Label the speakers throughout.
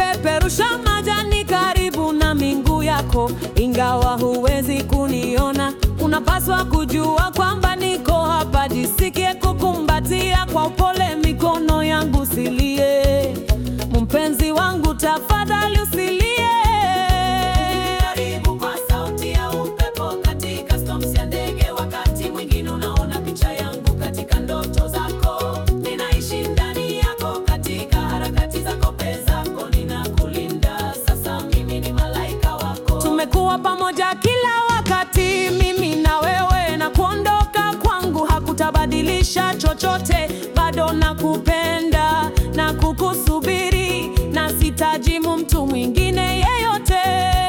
Speaker 1: napeperusha majani karibu na miguu yako, ingawa huwezi kuniona, unapaswa kujua kwamba niko hapa. Jisikie kukumbatia kwa upole, mikono yangu silie, mpenzi wangu, tafadhali usilie.
Speaker 2: Karibu kwa sauti ya upepo katika storms ya ndege. Wakati mwingine unaona picha yangu katika ndoto zako. Ninaishi ndani yako katika harakati zako, penzi zako ninakulinda. Sasa mimi ni malaika wako.
Speaker 1: Tumekuwa pamoja kila wakati, mimi na wewe, na kuondoka kwangu hakutabadilisha chochote. Bado nakupenda na kukusubiri, na sitajimu mtu mwingine yeyote.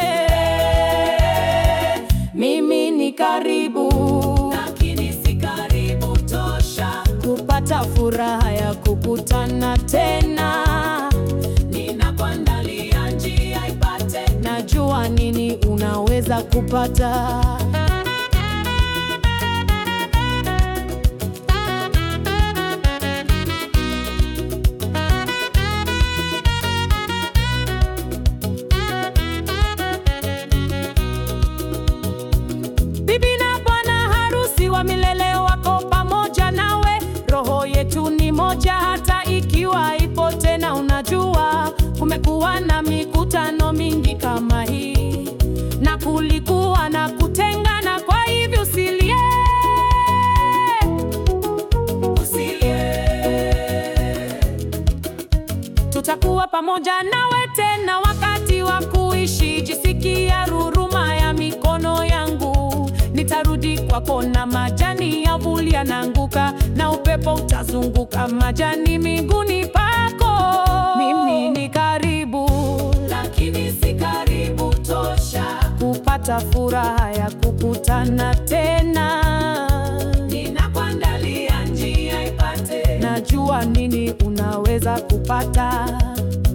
Speaker 1: Mimi ni karibu
Speaker 2: Lakini si karibu tosha.
Speaker 1: kupata furaha ya kukutana tena.
Speaker 2: Ninakuandalia njia ipate.
Speaker 1: Najua nini unaweza kupata. Bibi na bwana harusi wa milele wako pamoja nawe, roho yetu ni moja, hata ikiwa ipo tena. Unajua kumekuwa na mikutano mingi kama hii, na kulikuwa na kutengana, kwa hivyo usilie. Tutakuwa pamoja nawe tena wakati wa kuishi. Jisikia ruruma ya mikono yangu, nitarudi kwako na majani ya vuli yanaanguka, na upepo utazunguka majani miguuni pako. Mimi ni karibu
Speaker 2: Lakini si karibu tosha.
Speaker 1: kupata furaha ya kukutana tena.
Speaker 2: Ninakuandalia njia ipate.
Speaker 1: Najua nini unaweza kupata.